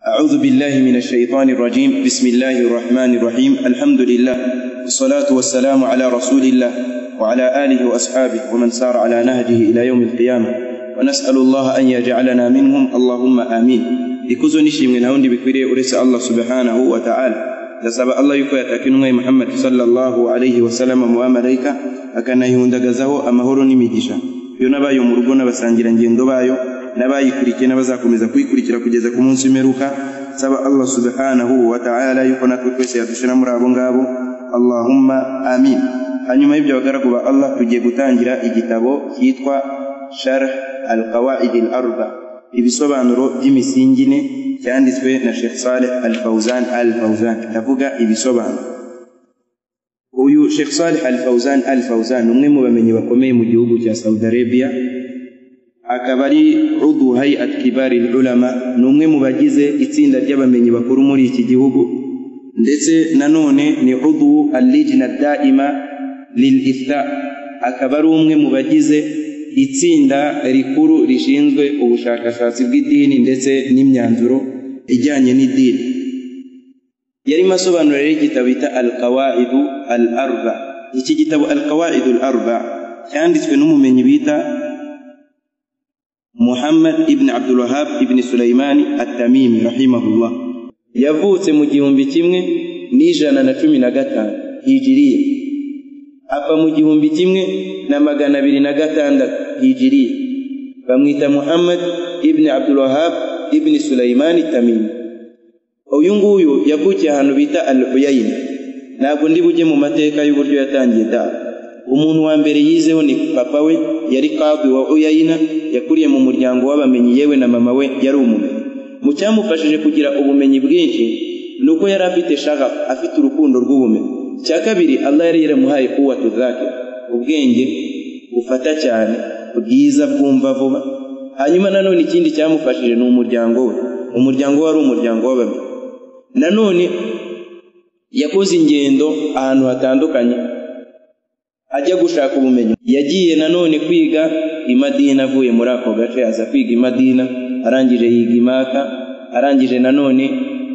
أعوذ بالله من الشيطان الرجيم بسم الله الرحمن الرحيم الحمد لله والصلاة والسلام على رسول الله وعلى آله وأصحابه ومن سار على نهجه إلى يوم القيامة ونسأل الله أن يجعلنا منهم اللهم آمين ikuzo nishimwe nta wundi bikwiriye uretse allah subhanahu wa ta'ala ndasaba allah yuko yatakinwe muhammad sallallahu alaihi wasallama mu bamalayika akanayihundagazaho amahoro n'imigisha iyo n'abayo mu rugo n'abasangirangendo bayo n'abayikurikiye n'abazakomeza kuyikurikira kugeza ku munsi w'imperuka saba allah subhanahu wa ta'ala yuko natwe twese yadushira muri abo ngabo allahumma amin hanyuma y'ibyo bagaragu ba allah tugiye gutangira igitabo cyitwa sharh alqawaid al-arba ibisobanuro by'imisingi ine cyanditswe na Sheikh Saleh Al-Fauzan Al-Fauzan ndavuga ibisobanuro uyu Sheikh Saleh Al-Fauzan Al-Fauzan umwe mu bamenyi bakomeye mu gihugu cya Saudi Arabia akaba ari udu hayat kibari ulama ni umwe mu bagize itsinda ry'abamenyi bakuru muri iki gihugu ndetse nanone ni udu al-lijna daima lil iftha akaba ari umwe mu bagize itsinda rikuru rishinzwe ubushakashatsi bw'idini ndetse n'imyanzuro ijyanye n'idini yarimo asobanurira igitabo bita al-qawaidu al-arba iki gitabo al-qawaidu al-arba cyanditswe n'umumenyi bita Muhammad ibn Abdul Wahhab ibn Sulaimani at-Tamimi rahimahullah yavutse mu gihumbi kimwe n'ijana na cumi na gatanu hijiriya apfa mu gihumbi kimwe na magana abiri na gatandatu hijiriya bamwita Muhammad ibn Abdul Wahhab ibn Sulaimani at-Tamimi uyu nguyu yavukiye ahantu bita Al-Uyayn ntabwo ndi bujye mu mateka y'uburyo yatangiye dawa umuntu wa mbere yizeho ni papa we yari kadwi wa uyayina yakuriye mu muryango w'abamenyi yewe na mama we yari umumenyi mu cyamufashije kugira ubumenyi bwinshi ni uko yari afite shagafu afite urukundo rw'ubumenyi icya kabiri allah yari yaramuhaye kuwa tuzake ubwenge bufata cyane bwiza bwumva vuba hanyuma nanone ikindi cyamufashije ni umuryango we umuryango we wari umuryango w'abamenyi nanone yakoze ingendo ahantu hatandukanye ajya gushaka ubumenyi yagiye nanone kwiga imadina avuye muri ako gace aza kwiga imadina arangije yiga imaka arangije nanone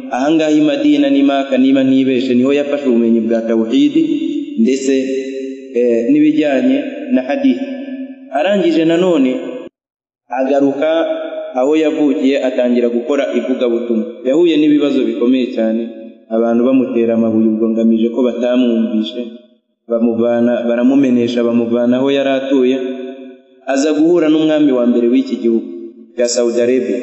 ahangaha imadina n'imaka niba ntibeshe niho yafashe ubumenyi bwa tawhidi ndetse n'ibijyanye na hadith arangije nanone agaruka aho yavukiye atangira gukora ivugabutumwa yahuye n'ibibazo bikomeye cyane abantu bamutera amabuye ubwo ngamije ko batamwumvishe bamuvana baramumenesha bamuvana aho yari atuye aza guhura n'umwami wa mbere w'iki gihugu cya Saudi Arabia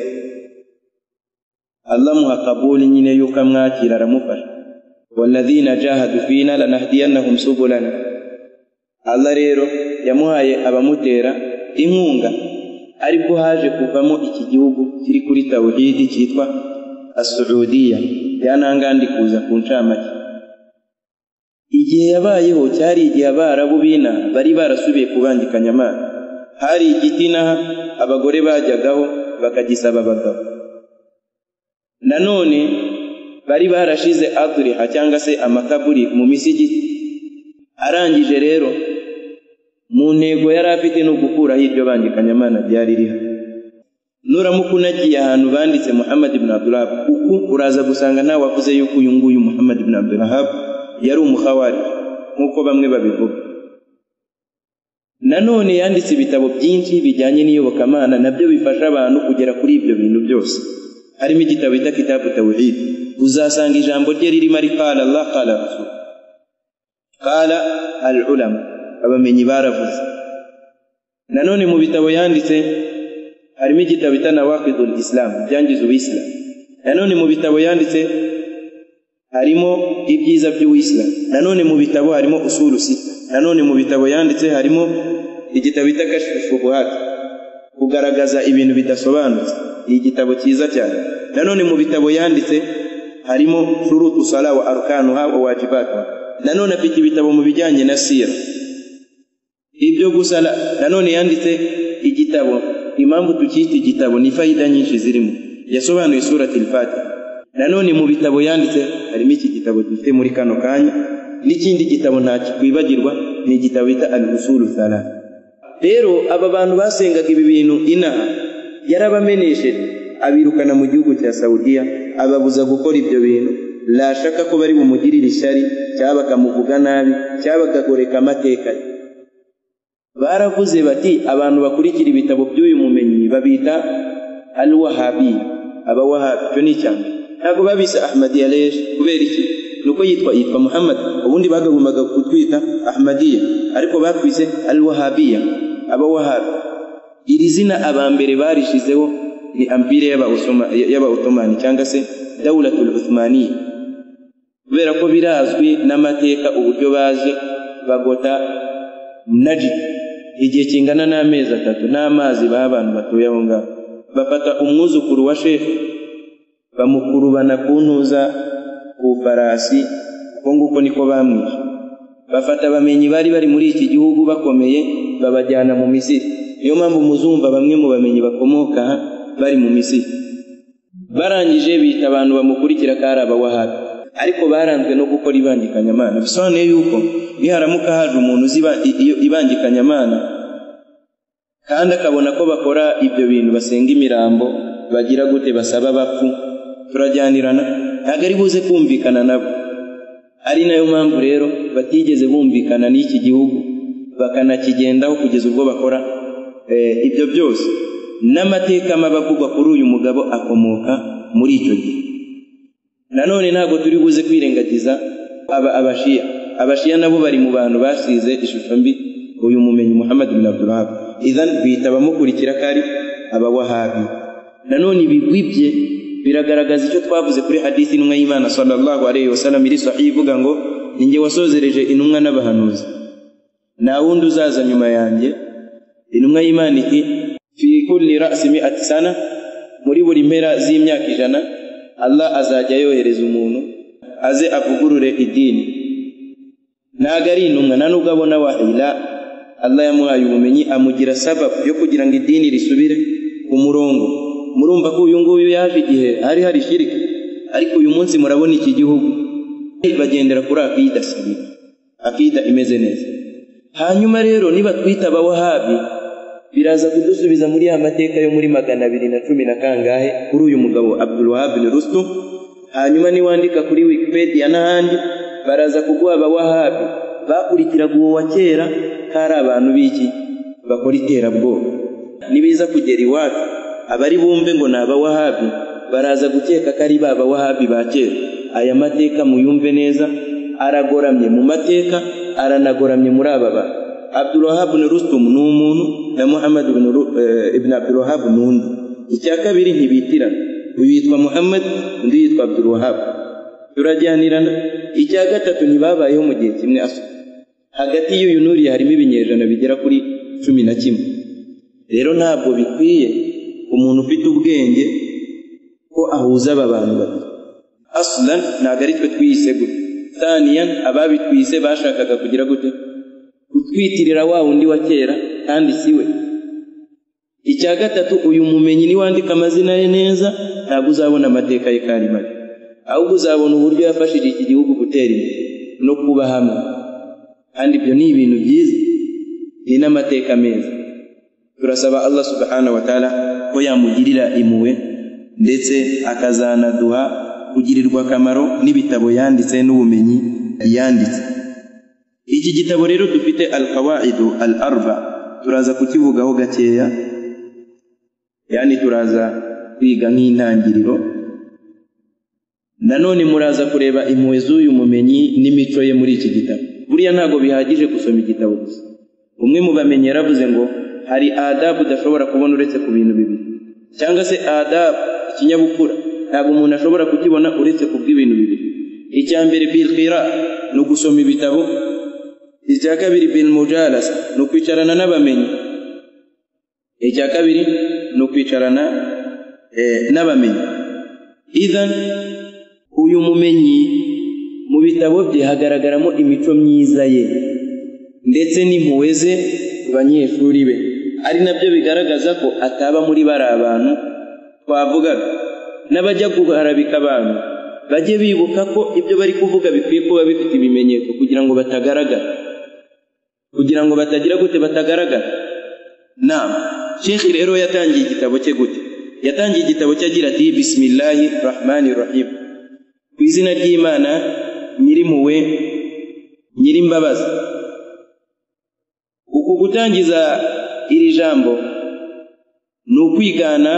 Allah muha kabuli nyine yuko amwakira aramufasha walladhina jahadu fina lanahdiyannahum subulana Allah rero yamuhaye abamutera inkunga aribwo haje kuvamo iki gihugu kiri kuri tawhidi cyitwa as-Saudiya yanangandi kuza ku ncamake igihe yabayeho cyari igihe abarabu bina bari barasubiye kubangikanya amazi hari igiti naha abagore bajyagaho bakagisaba abagabo nanone bari barashize aturiha cyangwa se amakaburi mu misigiti arangije rero mu ntego yari afite no gukuraho iryo bangikanyamana ryari rihari nuramuka unagiye ahantu banditse muhammad ibn abdulahab uku uraza gusanga ntawe wavuze yuko uyu nguyu muhammad ibn abdulahab yari umuhawari nk'uko bamwe babivuga nanone yanditse ibitabo byinshi bijyanye n'iyobokamana nabyo bifasha abantu kugera kuri ibyo bintu byose harimo igitabo bita kitabu tawhid uzasanga ijambo rye ririmo ari qala allah qala rasul qala al ulama abamenyi baravuze nanone mu bitabo yanditse harimo igitabo bita nawaqidul islam byangiza ubisilamu nanone mu bitabo yanditse harimo ibyiza by'uwisilamu nanone mu bitabo harimo usuru sita nanone mu bitabo yanditse harimo igitabo bita kashifubuhati kugaragaza ibintu bidasobanutse ni igitabo cyiza cyane nanone mu bitabo yanditse harimo shurutu sala wa arkanuha wa wajibatu nanone afite ibitabo mu bijyanye na sira ibyo gusala nanone yanditse igitabo impamvu tukita igitabo ni fayida nyinshi zirimo yasobanuye surati al-fatiha nanone mu bitabo yanditse harimo iki gitabo dufite muri kano kanya n'ikindi gitabo ntakikwibagirwa ni igitabo bita al-usulu thalatha rero aba bantu basengaga ibi bintu inaha yarabamenesheje abirukana mu gihugu cya Saudiya ababuza gukora ibyo bintu lashaka ko bari bumugirire ishyari cyangwa bakamuvuga nabi cyangwa bakagoreka amateka ye baravuze bati abantu bakurikira ibitabo by'uyu mumenyi babita al wahabi aba wahabi icyo ni icyambere ntabwo babise ahmadiya reje kubera iki ni uko yitwa yitwa muhammad ubundi bagagombaga kutwita ahmadiya ariko batwise al wahabiya aba wahabi iri zina abambere barishizeho ni ampire y'abaotomani cyangwa se dawulatul uthmaniya kubera ko birazwi n'amateka uburyo baje bagota najidi igihe kingana n'amezi atatu n'amazi baha abantu batuye aho ngaho bafata umwuzukuru wa shefu bamukurubana ku ntuza ku farasi uko nguko niko bamwishe bafata abamenyi bari bari muri iki gihugu bakomeye babajyana mu misiri niyo mpamvu muzumva bamwe mu bamenyi bakomoka aha bari mu misiri barangije bita abantu bamukurikira ko ari abawahabi ariko baranzwe no gukora ibangikanyamana bisobanuye yuko iyo haramuka haje umuntu uzi ibangikanyamana kandi akabona ko bakora ibyo bintu basenga imirambo bagira gute basaba abapfu turajyanirana ntabwo ari buze kumvikana nabo ari nayo mpamvu rero batigeze bumvikana n'iki gihugu bakanakigendaho kugeza ubwo bakora ibyo byose n'amateka mabi avugwa kuri uyu mugabo akomoka muri icyo gihe nanone ntabwo turi buze kwirengagiza abashiya abashiya nabo bari mu bantu basize ishusho mbi uyu mumenyi muhammad bin abdulhab izan bita abamukurikira ko ari abawahabi nanone ibigwi bye biragaragaza icyo twavuze kuri hadithi intumwa y'imana sallallahu alayhi wasallam iri sahihi ivuga ngo ni jye wasozereje intumwa n'abahanuzi nta wundi uzaza nyuma yanjye intumwa y'imana iti fi kulli ra'si mi'ati sana muri buri mpera z'imyaka ijana Allah azajya yohereza umuntu aze avugurure idini ntabwo ari intumwa nta nubwo abona wahila Allah yamuhaye ubumenyi amugira sababu yo kugira ngo idini risubire ku murongo murumva ko uyu nguyu yaje igihe hari hari shirika ariko uyu munsi murabona iki gihugu bagendera kuri akida sabira akida imeze neza hanyuma rero niba twita abawahabi biraza kudusubiza muri ya mateka yo muri magana abiri na cumi na kangahe kuri uyu mugabo abdulwahab bin rustum hanyuma niwandika kuri wikipedia n'ahandi baraza kuguha abawahabi bakurikiraga uwo wa kera ko ari abantu b'iki bakora iterabwoba nibiza kugera iwacu abari bumve ngo ni abawahabi baraza gukeka ko ari ba bawahabi ba kera aya mateka muyumve neza aragoramye mu mateka aranagoramye muri aba bantu abdulwahab bin rustum ni umuntu na muhammad ibn abdulwahab ni undi icya kabiri ntibitirana uyu yitwa muhammad undi yitwa abdulwahab turajyanirana icya gatatu ntibabayeho mu gihe kimwe aso hagati y'uyu n'uriya harimo ibinyejana bigera kuri cumi na kimwe rero ntabwo bikwiye umuntu ufite ubwenge ko ahuza aba bantu babiri asulan ntabwo ari twe twiyise gutya saniya ababitwise bashakaga kugira gute utwitirira wa undi wa kera kandi si we icya gatatu uyu mumenyi niwandika amazina ye neza ntabwo uzabona amateka ye kandi mabi ahubwo uzabona uburyo yafashije iki gihugu gutera imbere no kuba hamwe kandi ibyo ni ibintu byiza ni n'amateka meza turasaba allah subhanahu wa taala ko yamugirira impuhwe ndetse akazanaduha kugirirwa akamaro n'ibitabo yanditse n'ubumenyi yanditse iki gitabo rero dufite al qawaidu al arba turaza kukivugaho gakeya yani turaza kwiga nk'intangiriro nanone muraza kureba impuhwe z'uyu mumenyi n'imico ye muri iki gitabo buriya ntabwo bihagije gusoma igitabo gusa umwe mu bamenyi yaravuze ngo hari adabu udashobora kubona uretse ku bintu bibiri cyangwa se adabu ikinyabupfura ntabwo umuntu ashobora kukibona uretse ku bw'ibintu bibiri icya mbere bilqira ni ugusoma ibitabo icya kabiri bilmujalasa ni ukwicarana n'abamenyi icya kabiri ni ukwicarana n'abamenyi ithan uyu mumenyi mu bitabo bye hagaragaramo imico myiza ye ndetse n'impuhwe ze ku banyeshuri be ari nabyo bigaragaza ko ataba muri bari abantu twavugaga n'abajya guharabika abantu bajye bibuka ko ibyo bari kuvuga bikwiye kuba bifite ibimenyetso kugira ngo batagaragara kugira ngo batagira gute batagaragara nama shekhi rero yatangiye igitabo cye gute yatangiye igitabo cye agira ati bisimilahi rahmani rahim ku izina ry'imana nyirimpuwe nyirimbabazi uku gutangiza iri jambo ni ukwigana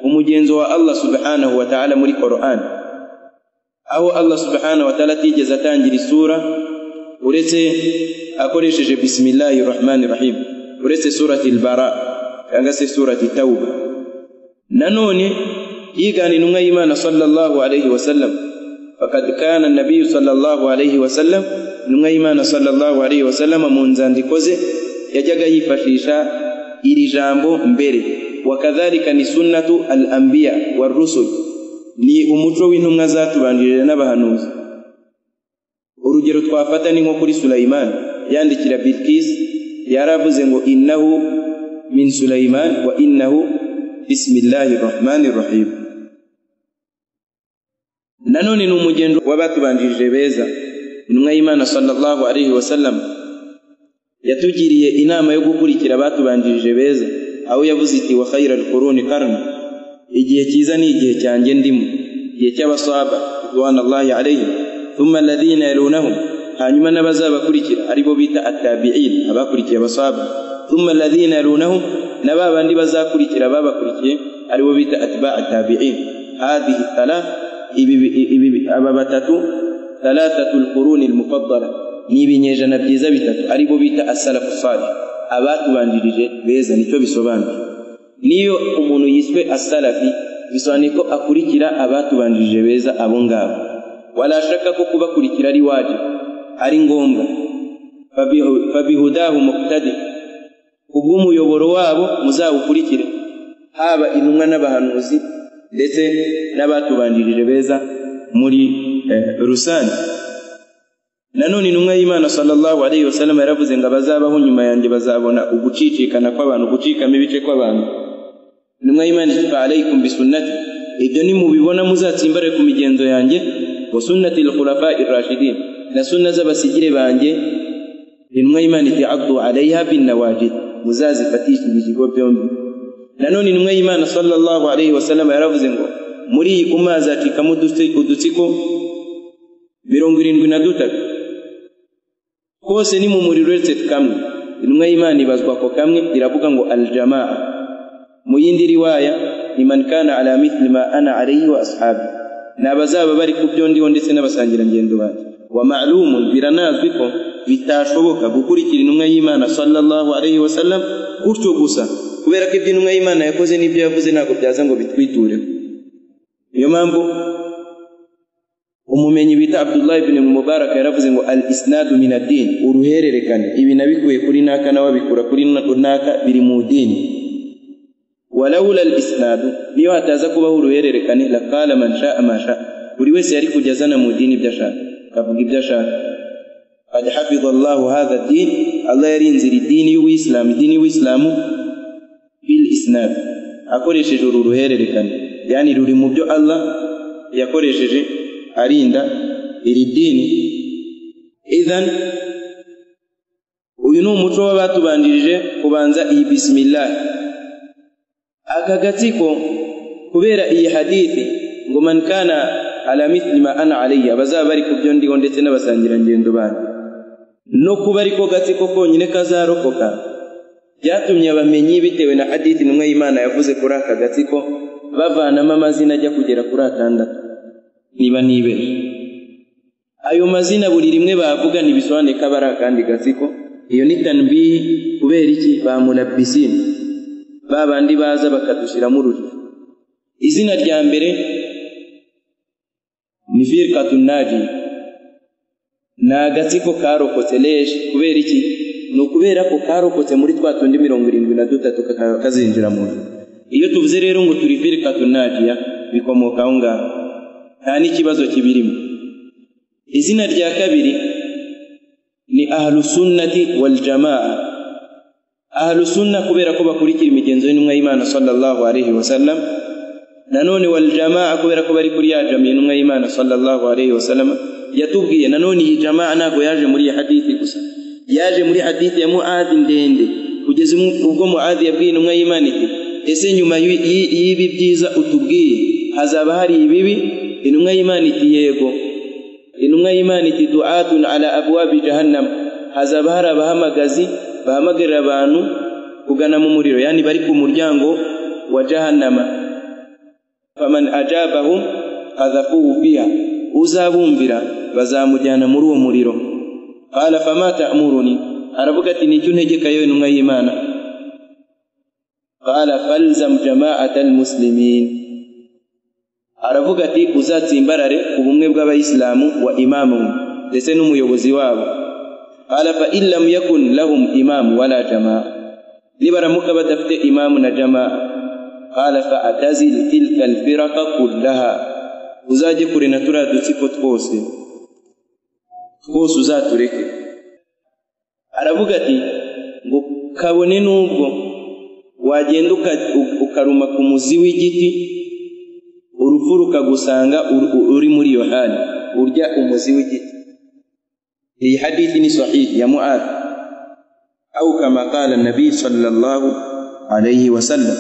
umugenzo wa allah subhanahu wa ta'ala muri qur'an aho allah subhanahu wa ta'ala atigeze atangira isura uretse akoresheje bisimilahi rahmani rahim uretse surati albara cyangwa se surati tauba nanone yigana intumwa y'imana sallallahu alayhi wasallam fakad kana nabiyu sallallahu alayhi wasallam intumwa y'imana sallallahu alayhi wasallam mu nzandiko ze yajyaga yifashisha iri jambo mbere wakadhalika ni sunnatu al anbiya warusul ni umuco w'intumwa zatubanjirije n'abahanuzi urugero twafata ni nko kuri sulayimani yandikira bilikisi yaravuze ngo innahu min sulayimani wa innahu bisimilahi rahmani rahim nanone ni umugendo w'abatubanjirije beza intumwa y'imana sallallahu alaihi wasallam yatugiriye inama yo gukurikira abatubanjirije beza aho yavuze iti wa khayira alquruni karna igihe cyiza ni igihe cyanjye ndimo igihe cy'abasaba ridwanallahi alaihim thumma alladhina yalunahum hanyuma n'abazabakurikira aribo bita atabi'in abakurikiye abasaba thumma alladhina yalunahum na ba bandi bazakurikira babakurikiye aribo bita atba atabi'in hadhihi thala aba batatu thalathatu alquruni almufaddala ni ibinyejana byiza bitatu aribo bita asalafu salih abatubanjirije beza nicyo bisobanuye niyo umuntu yiswe asalafi bisobanuye ko akurikira abatubanjirije beza abo ngabo walashaka ko kubakurikira ari wajibu ari ngombwa fabihudahu muktadi kubw'umuyoboro wabo muzawukurikire haba intumwa n'abahanuzi ndetse n'abatubanjirije beza muri rusange nanone intumwa y'imana sallallahu alayhi wasallam yaravuze ngo abazabaho nyuma yanjye bazabona ugucicikana kw'abantu gucikamo ibice kw'abantu intumwa y'imana itifa alaykum bisunnati ibyo nimubibona muzatsimbare ku migenzo yanjye wa sunnati lkhulafa irashidin na sunna z'abasigire banjye intumwa y'imana iti addu alaiha binnawajid muzazifatisha ibijigo byombi nanone intumwa y'imana sallallahu alaihi wasallam yaravuze ngo muri iyi umma hazacikamo udutsiko mirongo irindwi na dutatu twose ni mu muriro uretse kamwe intumwa y'imana ibazwa ako kamwe iravuga ngo aljamaa mu yindi riwaya ni man kana ala mithli ma ana alaihi wa ashabi ni abazaba bari ku byo ndiho ndetse n'abasangirangendo banjye wa ma'lumun biranazwi ko bitashoboka gukurikira intumwa y'imana sallallahu alayhi wa sallam gutyo gusa kubera ko ibyo intumwa y'imana yakoze n'ibyo yavuze ntabwo byaza ngo bitwitureho niyo mpamvu umumenyi bita abdullah ibn mubarak yaravuze ngo al isnadu min adini uruhererekane ibi nabikuye kuri naka nawe abikura kuri naka biri mu dini walawula al isnadu niyo hataza kubaho uruhererekane laqala man sha'a ma sha'a buri wese yari kujya azana mu dini ibyo ashaka akavuga ibyo ashaka qad hafidha allahu hadha din allah yarinzira idini y'uwisilamu idini y'uwisilamu bil isnad akoresheje uru ruhererekane yani ruri mu byo allah yakoresheje arinda iri dini idhan uyu ni umuco w'abatubanjirije kubanza iyi bisimilahi aka gatsiko kubera iyi hadithi ngo man kana ala mithli ma ana alayya abazaba bari ku byo ndiho ndetse n'abasangirangendo banjye no kuba ariko gatsiko konyine kazarokoka byatumye abamenyi bitewe na hadithi intumwa y'imana yavuze kuri aka gatsiko bavanamo amazina ajya kugera kuri atandatu niba nibeje ayo mazina buri rimwe bavuga ntibisobanuye ko aba ari akandi gatsiko iyo ni tanbihi kubera iki bamurabisini ba bandi baza bakadushyiramo urujijo izina rya mbere ni firikatu naji ni agatsiko karokotse leje kubera iki ni ukubera ko karokotse muri twa tundi mirongo irindwi na dutatu kazinjira mu nzu iyo tuvuze rero ngo turi firikatu najiya bikomoka aho ngaho nta n'ikibazo kibirimo izina rya kabiri ni ahlusunnati waljamaa ahlusunna kubera ko bakurikira imigenzo y'intumwa y'imana sallallahu alaihi wasallam nanone waljamaa kubera ko bari kuri ya jamiya intumwa y'imana sallallahu alayhi wasallam yatubwiye nanone iyi jamaa ntabwo yaje muri iyi hadithi gusa yaje muri hadithi ya muadi ndende kugeza ubwo muadi yabwiye intumwa y'imana iti ese nyuma y'i- y'i- y'ibi byiza utubwiye hazaba hari ibibi intumwa y'imana iti yego intumwa y'imana iti duatun ala abwabi jahannam hazaba hari abahamagazi bahamagarira abantu kugana mu muriro yani bari ku muryango wa jahannama faman ajabahum qadhafuhu fiha uzabumvira bazamujyana muri uwo muriro qala fama ta'muruni aravuga ati nicyo untegeka yewe intumwa y'imana qala falzam jama'ata almuslimin aravuga ati uzatsimbarare ku bumwe bw'abayisilamu wa imamu ndetse n'umuyobozi wabo qala fa in lam yakun lahum imamu wala jamaa nibaramuka badafite imamu na jamaa qala fa atazil tilka alfiraka kullaha uzajye kure na turiya dutsiko twose twose uzatureke aravuga ati ngo kabone n'ubwo wagenda uka- u- ukaruma ku muzi w'igiti urupfu rukagusanga ur- ur- uri muri iyo hali urya umuzi w'igiti iyi hadithi ni sahihi ya muad au kama qala nabii sallallahu alayhi wasallam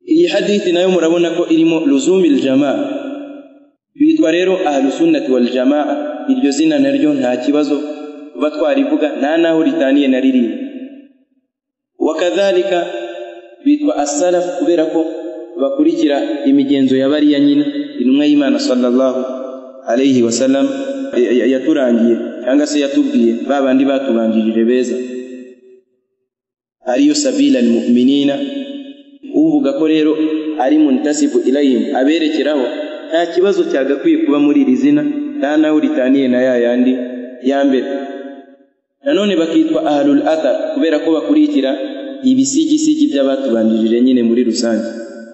iyi hadithi nayo murabona ko irimo luzumi ljamaa bitwa rero ahlusunnati waljamaa iryo zina naryo nta kibazo kuba twarivuga nta n'aho ritaniye na ririmo wakadhalika bitwa asalafu kubera ko bakurikira imigenzo ya bariya nyina intumwa y'imana sallallahu alayhi wasallam ya- ya- yaturangiye cyangwa se yatubwiye ba bandi batubanjirije beza ariyo sabila almuminina uvuga ko rero ari muntasibu ilayhim aberekeraho nta kibazo cyagakwiye kuba muri iri zina nta n'aho ritaniye na ya yandi ya mbere nanone bakitwa ahlul athar kubera ko bakurikira ibisigisigi by'abatubanjirije nyine muri rusange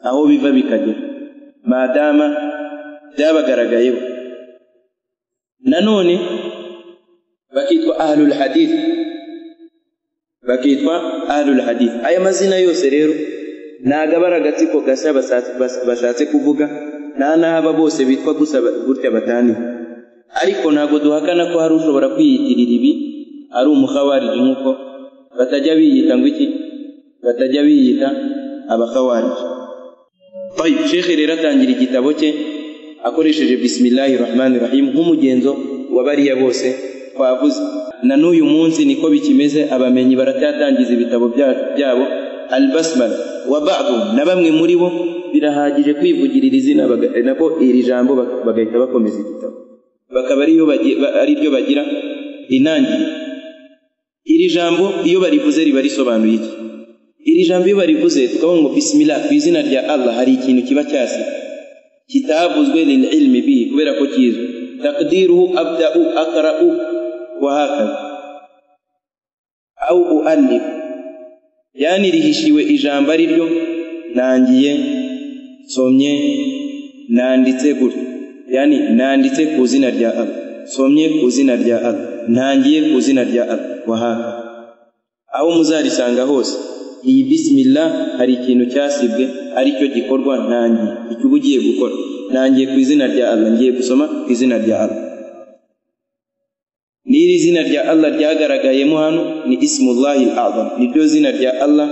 aho biva bikagera madama byabagaragayeho nanone bakitwa ahlul hadith bakitwa ahlul hadith aya mazina yose rero ntago aba ari agatsiko gashya basatse- bas- bashatse kuvuga nta n'aba bose bitwa gusa ba- gutya bataniye ariko ntabwo duhakana ko hari ushobora kwiyitirira ibi ari umuhawariji nk'uko batajya biyita ngo iki batajya biyita abahawariji tayib shekhe rero atangira igitabo cye akoresheje bisimilahi rahmani rahim nk'umugenzo wa bariya bose twavuze na n'uyu munsi niko bikimeze abamenyi baracyatangiza ibitabo bya- byabo albasmala wa ba'dhum na bamwe muri bo birahagije kwivugira iri zina baga- nako iri jambo bak- bagahita bakomeza igitabo bakaba ariyo bagi- ba- ari ryo bagira intangiriro iri jambo iyo barivuze riba risobanuye iki iri jambo iyo barivuze tukavuga ngo bismillah ku izina rya allah hari ikintu kiba cyasi kitavuzwe lil ilmi bihi kubera ko kizwi takdiruhu abdau akrau wa hakaza au uallif yani rihishiwe ijambo ari ryo nangiye somye nanditse gutyo yani nanditse ku izina rya allah somye ku izina rya allah ntangiye ku izina rya allah wahaka aho muzarisanga hose iyi bismillah hari ikintu cyasibwe aricyo gikorwa ntangiye icyo uba ugiye gukora ntangiye ku izina rya allah ngiye gusoma ku izina rya allah n'iri zina rya allah ryagaragayemo hano ni isimullahi azam niryo zina rya allah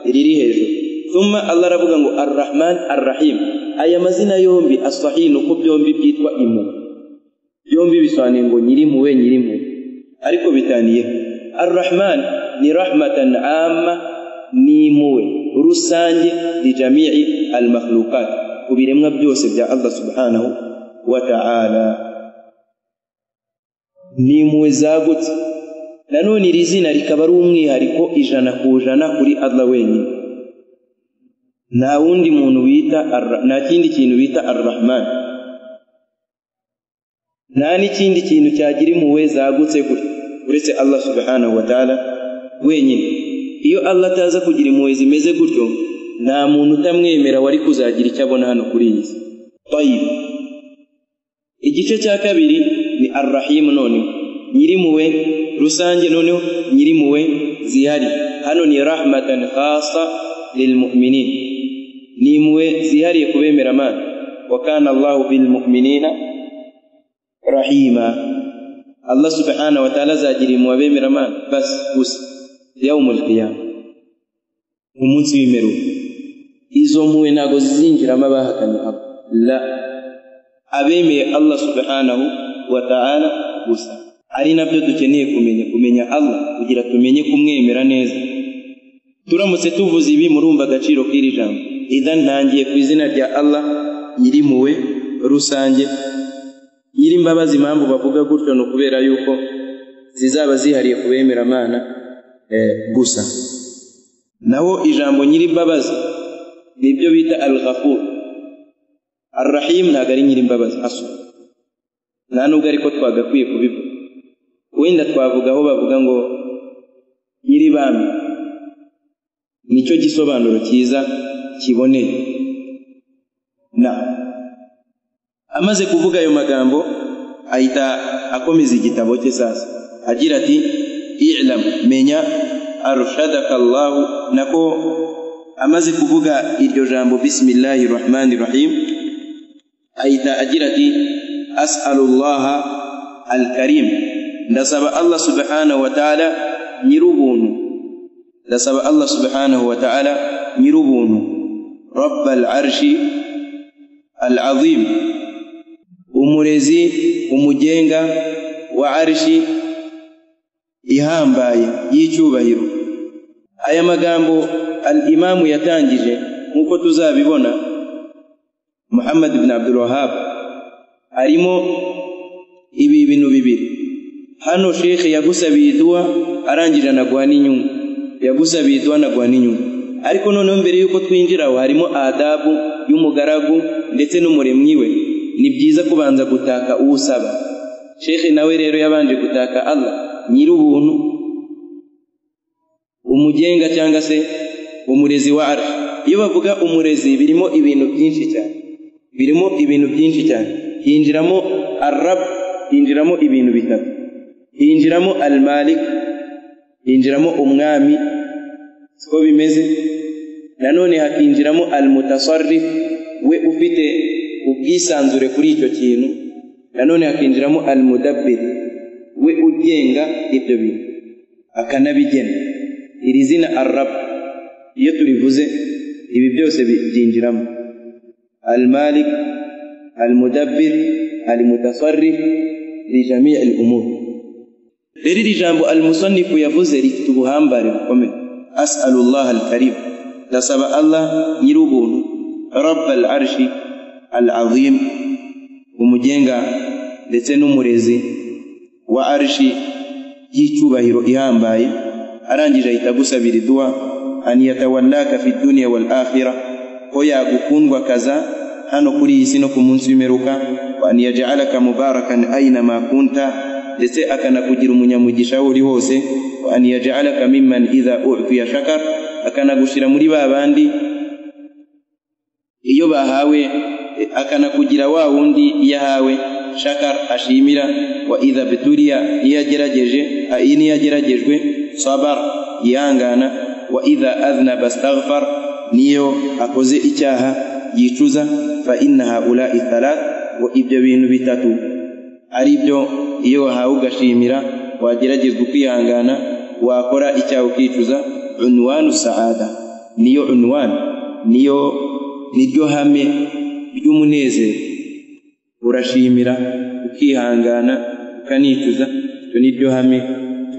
riri hejuru thumma allah aravuga ngo arrahman arrahim aya mazina yombi asahihi ni uko byombi byitwa impuhwe byombi bisobanuye ngo nyirimpuhwe nyirimpuhwe ariko bitaniye arrahman ni rahmatan amma ni impuhwe rusange lijamii almakhlukat ku biremwa byose bya allah subhanahu wa ta'ala ni impuhwe zagutse nanone iri zina rikaba ari umwihariko ijana ku ijana kuri allah wenyine nta wundi muntu bita Arra- nta kindi kintu bita arrahman nta n'ikindi kintu cyagira impuhwe zagutse gutya uretse allah subhanahu wa ta'ala wenyine iyo allah ataza kugira impuhwe zimeze gutyo nta muntu utamwemera wari kuzagira icyo abona hano kuri iyi si Tayyib. igice cya kabiri ni arrahimu noneho nyirimpuhwe rusange noneho nyirimpuhwe zihariye hano ni rahmatan khasa lilmuminin ni impuhwe zihariye ku bemera Imana wa kana allahu bilmuminina rahima allah subhanahu wa ta'ala azagira mu babemera imana basi gusa yawmul qiyama umunsi w'imperuka izo mpuwe ntabwo zizinjiramo abahakanye abo la abemeye allah subhanahu wa ta'ala gusa ari nabyo dukeneye kumenya kumenya allah kugira tumenye kumwemera neza turamutse tuvuze ibi murumva agaciro k'iri jambo idha ntangiye ku izina rya allah nyirimpuwe rusange nyirimbabazi impamvu bavuga gutyo ni ukubera yuko zizaba zihariye ku bemeramana gusa naho ijambo nyirimbabazi nibyo bita al ghafur arrahim ntabwo ari nyirimbabazi asu nta nubwo ariko twagakwiye kubivuga wenda twavuga aho bavuga ngo nyiribami nicyo gisobanuro cyiza kiboneye na amaze kuvuga ayo magambo ahita akomeza igitabo cye sasa agira ati ilamu menya arshadaka allahu nako amaze kuvuga iryo jambo bisimilahi rahmani rahim ahita agira ati asalullaha alkarim ndasaba allah subhanahu wa ta'ala nyir'ubuntu ndasaba allah subhanahu wa ta'ala nyir'ubuntu rabba al'arshi al'azim umurezi umugenga wa arshi ihambaye y'icyubahiro aya magambo al-imamu yatangije nk'uko tuzabibona muhammad ibn abdul wahab arimo ibi bintu bibiri hano shekhe yagusabiye iduwa arangije anaguha n'inyungu yagusabiye iduwa anaguha n'inyungu ariko noneho mbere y'uko twinjira aho harimo adabu y'umugaragu ndetse n'umuremyi we ni byiza kubanza gutaka uwo usaba shekhe nawe rero yabanje gutaka allah nyir'ubuntu umugenga cyangwa se umurezi wa arshi iyo bavuga umurezi birimo ibintu byinshi cyane birimo ibintu byinshi cyane hinjiramo arabu hinjiramo ibintu bitatu hinjiramo almalik hinjiramo umwami siko bimeze nanone hakinjiramo almutasarrif we ufite ubwisanzure kuri icyo kintu nanone hakinjiramo almudabbir we ugenga ibyo bintu akanabigena iri zina arabu iyo turivuze ibi byose byinjiramo al malik al mudabbir al mutasarrif li jami' al umur rero iri jambo al musannifu yavuze rifite ubuhambare bukomeye as'alullah al karim ndasaba allah nyir'ubuntu rabb al arshi al azim umugenga ndetse n'umurezi wa arshi y'icyubahiro ihambaye arangije ahita agusabira iduwa an yatawallaka fi dunya wal akhirah ko yagukundwa kaza hano kuri iyi si no ku munsi w'imperuka wa an yaj'alaka mubarakan aina ma kunta ndetse akanakugira umunyamugisha aho uri hose wa an yaj'alaka mimman idha u'tiya shakar akanagushira muri ba bandi iyo bahawe akanakugira wa wundi iyo ahawe shakar ashimira wa idha bituriya iyo yagerageje iyo yageragejwe sabar yihangana wa idha adhnaba astaghfar niyo akoze icyaha yicuza fa inna haulai thalat ngo ibyo bintu bitatu ari byo iyo wahawe ugashimira wageragezwa ukwihangana wakora icyaha ukicuza unwanu saada niyo unwan niyo niryo hame ry'umunezero urashimira ukihangana ukanicuza icyo niryo hame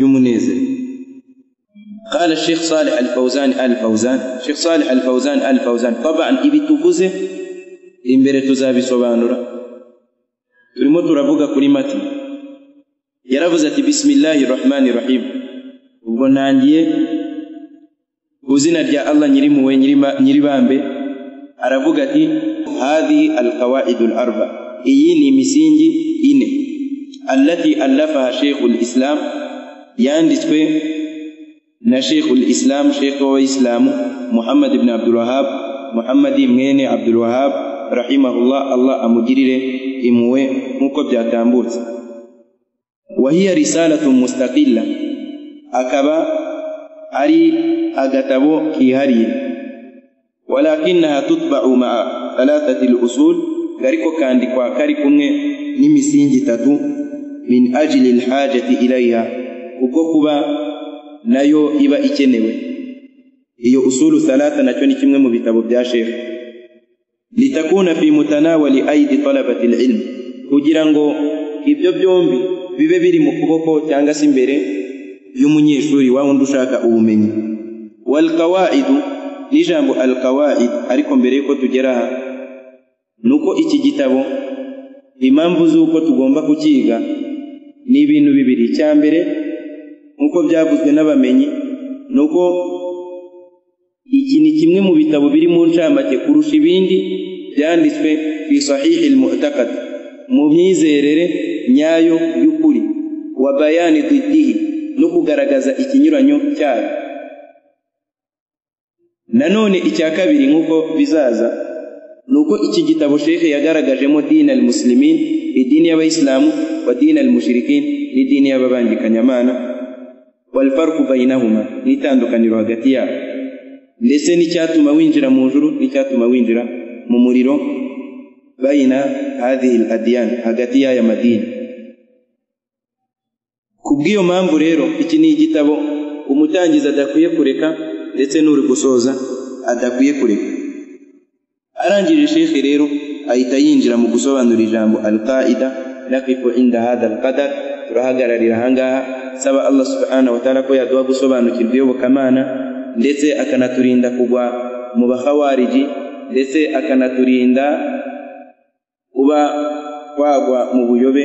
ry'umunezero قال الشيخ صالح الفوزان الفوزان الشيخ صالح الفوزان الفوزان طبعا ibi tuvuze imbere tuzabisobanura turimo turavuga kuri mati yaravuze ati bismillahi rahmani rahim ubwo ntangiye ku zina rya allah nyirimuwe nyiribambe aravuga ati hadhihi alqawaidu larba iyi ni imisingi ine allati allafaha sheikhu lislam yanditswe na sheikhul islam sheikh w'abayisilamu muhammad ibn abdul wahab muhammad mwene abdul wahab rahimahullah allah amugirire impuhwe nk'uko byatambutse wahiya risalatu mustaqilla akaba ari agatabo kihariye walakinaha tutba'u ma'a thalathati al-usul gariko kandikwa kari kumwe n'imisingi itatu min ajli al-hajati ilayha ubwo kuba nayo iba ikenewe iyo usulu salata nacyo ni kimwe mu bitabo bya shekhe litakuna fi mutanawali aidi talabati ilmu kugira ngo ibyo byombi bibe biri mu kuboko cyangwa se imbere y'umunyeshuri wa wundi ushaka ubumenyi walqawaidu n'ijambo alqawaid ariko mbere yuko tugera aha ni uko iki gitabo impamvu z'uko tugomba kukiga ni ibintu bibiri icya mbere nk'uko byavuzwe n'abamenyi ni uko iki ni kimwe mu bitabo biri mu ncamake kurusha ibindi byanditswe ku isahihi almu'taqad mu myizerere nyayo y'ukuri wa bayani didihi no kugaragaza ikinyuranyo cyayo nanone icya kabiri nk'uko bizaza ni uko iki gitabo shekhe yagaragajemo dini al muslimin idini y'abayisilamu wa dini al mushirikin n'idini y'ababangikanyamana walfarku bainahuma n'itandukaniro hagati yabo ndetse n'icyatuma winjira mu juru n'icyatuma winjira mu muriro bayina hadhihi al adiyan hagati y'aya madini kubw'iyo mpamvu rero iki ni igitabo umutangizi adakwiye kureka ndetse n'uri gusoza adakwiye kureka arangije shekhe rero ahita yinjira mu gusobanura ijambo alqaida naqifu inda hadha alqadar turahagararira ahangaha saba allah subhanahu wataala ko yaduha gusobanukirwa iyobokamana ndetse akanaturinda kugwa mu bakhawariji ndetse akanaturinda kuba twagwa mu buyobe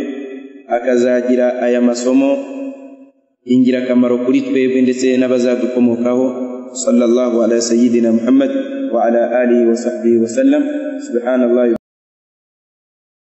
akazagira aya masomo ingirakamaro kuri twebwe ndetse n'abazadukomokaho sallallahu ala sayyidina muhammad وعلى آله وصحبه وسلم سبحان الله